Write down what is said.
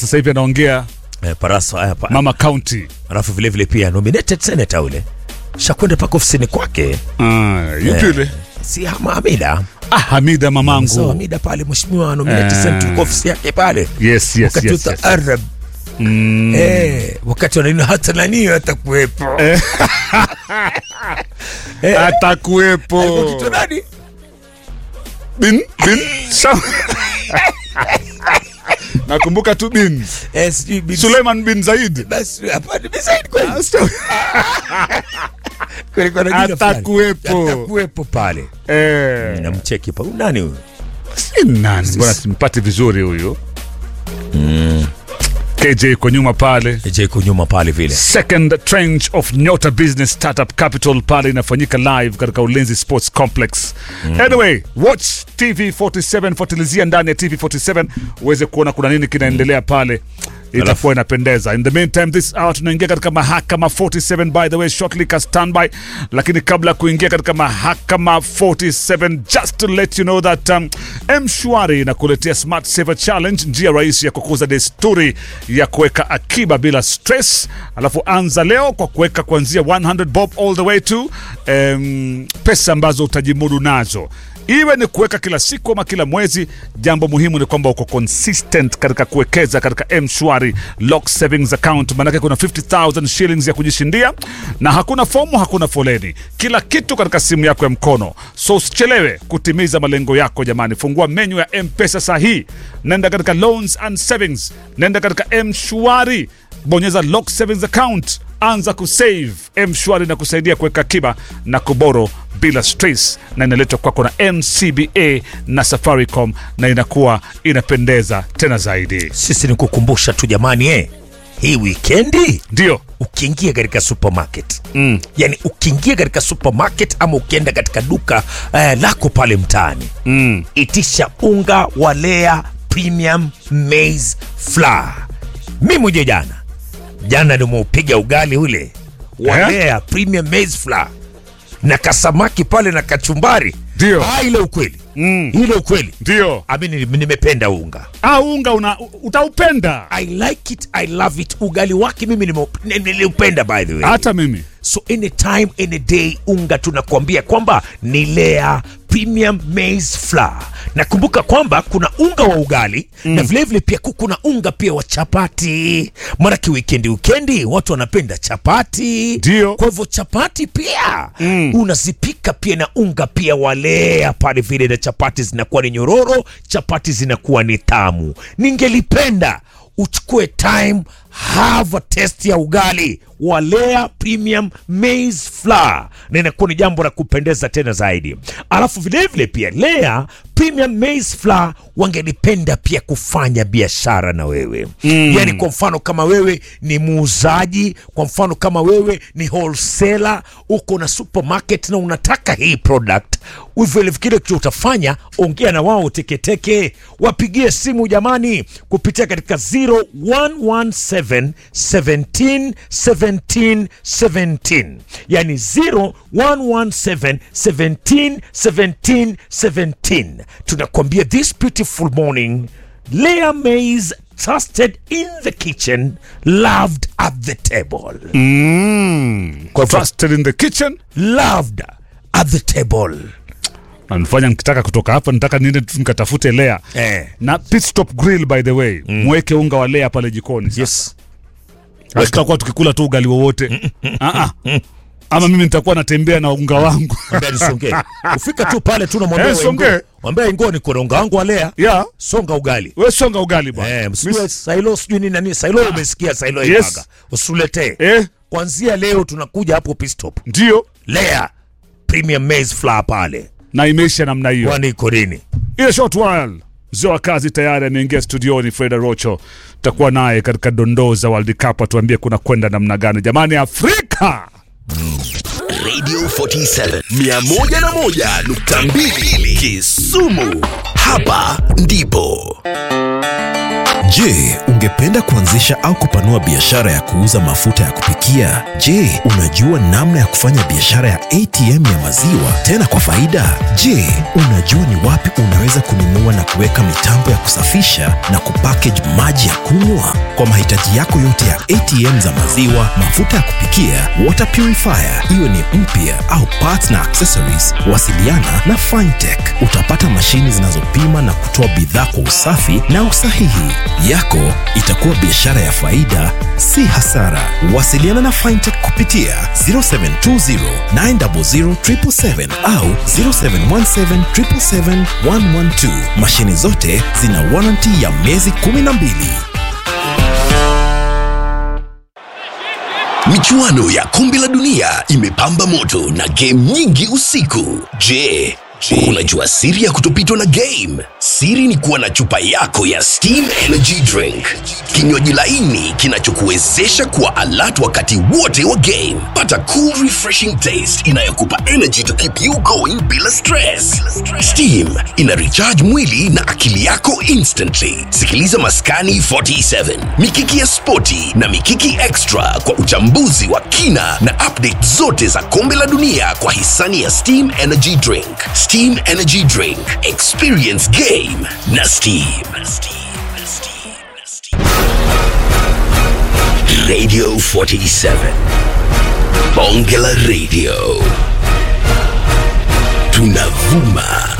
sasa hivi anaongea eh, Paraso haya pa. mama county Alafu vile vile pia nominated senator ule shakwenda paka ofisini kwake ah, yupi Eh, yule si Hama Hamida ah, Hamida so mamangu Hamida pale mheshimiwa nominated Eh. senator kwa ofisi yake pale yes, yes, wakati yes, wa yes. Arab Mm. eh, wakati wananini hata nani atakuwepo Eh. Eh. atakuwepo Kitu nani bin bin Sa- nakumbuka tu bin eh, sijui bin Suleiman bin Zaid basi hapana bin Said kweli Ah, sio- kulikuwa na jina fulani. Atakuwepo. atakuwepo pale eh, namcheki pa huyu nani huyu si nani bwana simpati vizuri huyu KJ iko nyuma pale je iko nyuma pale vile second tranche of nyota business startup capital pale inafanyika live katika ulinzi sports complex anyway watch tv 47 fuatilizia ndani ya tv 47 uweze kuona kuna nini kinaendelea pale itakuwa inapendeza in the meantime this hour tunaingia katika mahakama 47 by the way shortly ka standby lakini kabla ya kuingia katika mahakama 47 just to let you know that um, mshwari inakuletea smart saver challenge njia rahisi ya kukuza desturi ya kuweka akiba bila stress alafu anza leo kwa kuweka kuanzia 100 bob all the way to um, pesa ambazo utajimudu nazo iwe ni kuweka kila siku ama kila mwezi jambo muhimu ni kwamba uko consistent katika kuwekeza katika mshwari lock savings account maanake kuna 50000 shillings ya kujishindia na hakuna fomu hakuna foleni kila kitu katika simu yako ya mkono so usichelewe kutimiza malengo yako jamani fungua menyu ya mpesa sahii nenda katika loans and savings nenda katika mshwari bonyeza lock savings account anza kusave mshwari na kusaidia kuweka akiba na kuboro bila stress na inaletwa kwako na mcba na safaricom na inakuwa inapendeza tena zaidi sisi ni kukumbusha tu jamani eh, hii wikendi ndio ukiingia katika supermarket mm. yani ukiingia katika supermarket ama ukienda katika duka eh, lako pale mtaani mm. itisha unga wa lea premium maize flour mi mwenye jana jana nimeupiga ugali ule wa Eh? lea premium maize flour na kasamaki pale na kachumbari Ndio. ah, ile ukweli Mm. ile ukweli ndio ami nimependa unga ah, unga una, utaupenda i like it i love it ugali wake mimi nimeu- ni- niliupenda by the way hata mimi so anytime any day unga tunakuambia kwamba ni lea premium maize flour nakumbuka kwamba kuna unga wa ugali mm. na vilevile pia ku- kuna unga pia wa chapati maanake wikendi wikendi watu wanapenda chapati Ndio. kwa hivyo chapati pia mm. unazipika pia na unga pia walea pale vile na chapati zinakuwa ni nyororo chapati zinakuwa ni tamu ningelipenda uchukue time have a test ya ugali wa Lea Premium Maize Flour na inakuwa ni jambo la kupendeza tena zaidi. Alafu vilevile pia Lea Premium Maize Flour wangelipenda pia kufanya biashara na wewe mm. Yani kwa mfano kama wewe ni muuzaji, kwa mfano kama wewe ni wholesaler, uko na supermarket na unataka hii product vile kile kitu utafanya, ongea na wao teketeke, wapigie simu jamani, kupitia katika 0117 17 17 17, yani 0117 17 17 17. Tunakwambia this beautiful morning, Leah Mays trusted in the kitchen, loved at the table. mm. Kwa hivyo- trusted in the kitchen Loved at the table. nanifanya nikitaka kutoka hapa nitaka niende tu nikatafute lea Eh. na pit stop grill by the way mweke unga wa lea pale jikoni Yes. tutakuwa tukikula tu ugali wowote Ah, ah. ama mimi nitakuwa natembea na unga wangu Mwambie nisongee. Ufika tu pale tu namwambia Eh, Wengo- songee. mwambie ngo ni koronga wangu alea ya songa ugali we songa ugali bwana eh, msijue sailo sijui nini nani sailo umesikia sailo Yes. ipaga usuletee eh, kwanzia leo tunakuja hapo pistop ndio lea premium maize flour pale na imeisha namna hiyo kwani iko nini ile short while mzee wa kazi tayari ameingia studioni freda rocho tutakuwa naye katika dondoo za world cup atuambie kuna kwenda namna gani jamani afrika Radio 47 101.2 Kisumu. hapa ndipo Je, ungependa kuanzisha au kupanua biashara ya kuuza mafuta ya kupikia? Je, unajua namna ya kufanya biashara ya ATM ya maziwa tena kwa faida? Je, unajua ni wapi unaweza kununua na kuweka mitambo ya kusafisha na kupackage maji ya kunywa? Kwa mahitaji yako yote ya ATM za maziwa, mafuta ya kupikia, water purifier, iwe ni mpya au parts na accessories, wasiliana na Fintech. Utapata mashini zinazopima na kutoa bidhaa kwa usafi na usahihi. Yako itakuwa biashara ya faida, si hasara. Wasiliana na Fintech kupitia 0720 900 777 au 0717 777 112. Mashini zote zina warranty ya miezi 12. michuano ya kombe la dunia imepamba moto na game nyingi usiku je unajua siri ya kutopitwa na game siri ni kuwa na chupa yako ya steam energy drink kinywaji laini kinachokuwezesha kuwa alert wakati wote wa game pata cool refreshing taste inayokupa energy to keep you going bila stress steam ina recharge mwili na akili yako instantly sikiliza maskani 47 mikiki ya spoti na mikiki extra kwa uchambuzi wa kina na update zote za kombe la dunia kwa hisani ya steam energy drink steam energy drink experience game na steam radio 47 bonge la radio tunavuma